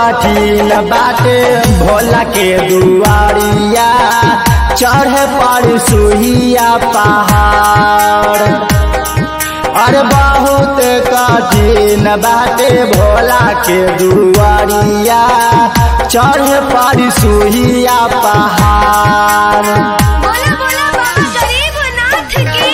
कठिन बाटे भोला के दुआरिया चढ़े पर सुहिया पहाड़ अरे बहुत कठिन बाटे भोला के दुआरिया चढ़े पर सुहिया पहाड़ बोला बोला बाबा गरीबनाथ की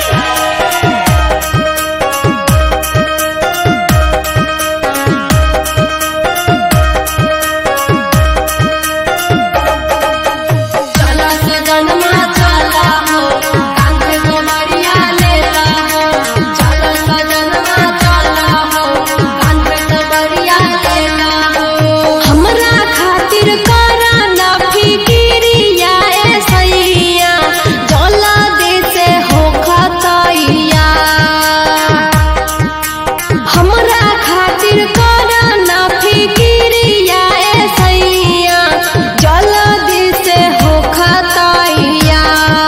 चला सजनमा चला हो कांधे को मरिया लेला हो चला सजनमा चला हो कांधे को मरिया लेला हो हमरा खातिर करा ना फिकिरिया ए सैया जला दे से हो खतैया हमरा खातिर करा ना फिकिरिया ए सैया जल्दी से हो खतैया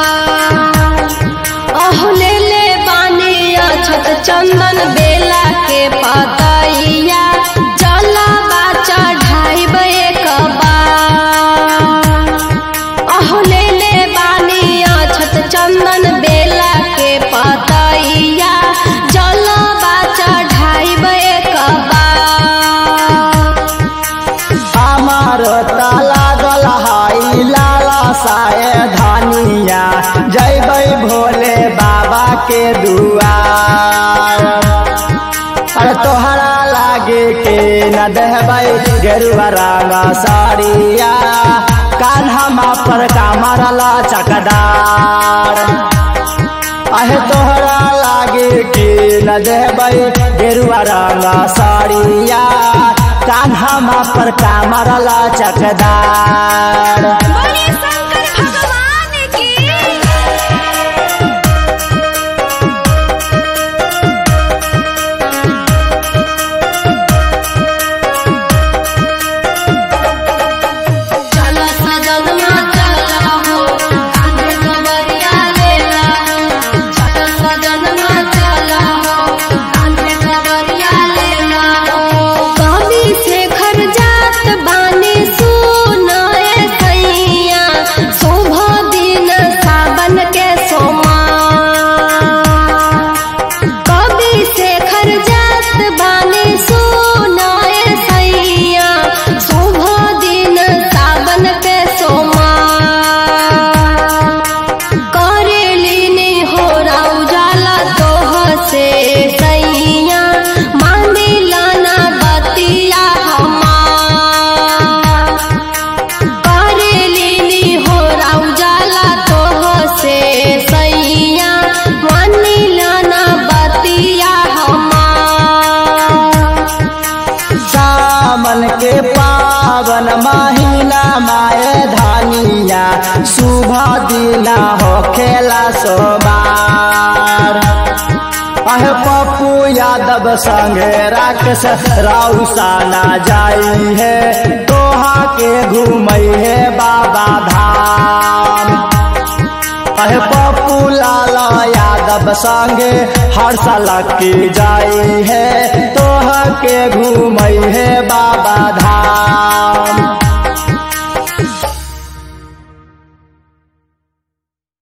अह ले ले बानी अछत चंदन बेला के पतैया जला बाचा ढाई एक बार अह ले ले बानी अछत चंदन बेला के पतैया जला बाचा ढाई एक बार हमार ताला गल हाई लाला साए धानिया जैबै भोले बाबा के दुआर अरे तोहरा लागे के न देहबै गेरुआ रंग साड़िया कान्हा पर कामरला चकदार अहे तोहरा लागे के न देबै गेरुआ रंग साड़िया कान्हा पर कामरला चकदार बोले शंकर भगवान की चला सजनमा चला हो कांधे को मरिया लेला हो चला सजनमा चला हो कांधे को मरिया लेला हो कवि शेखर जात बानी सुनाए सैया शुभ दिन सावन के सोमा कवि शेखर जात बानी सुनाए सैया शुभ दिन सावन के सोमा करेलिनी हो उजाला तोह से सैया मांदिला ना बतिया हमार करेलिनी हो उजाला तोह से सैया मानिला ना बतिया हमार सावन के पावन महीना माए धानिया शुभ दिना हो खेला सोबार अहे पप्पू यादव संगे राक्षस राउसाना जाई है तोहा के घूमई है बाबा धाम अहे पप्पू लाला यादव संगे हर साल की जाई है तोह के घूमई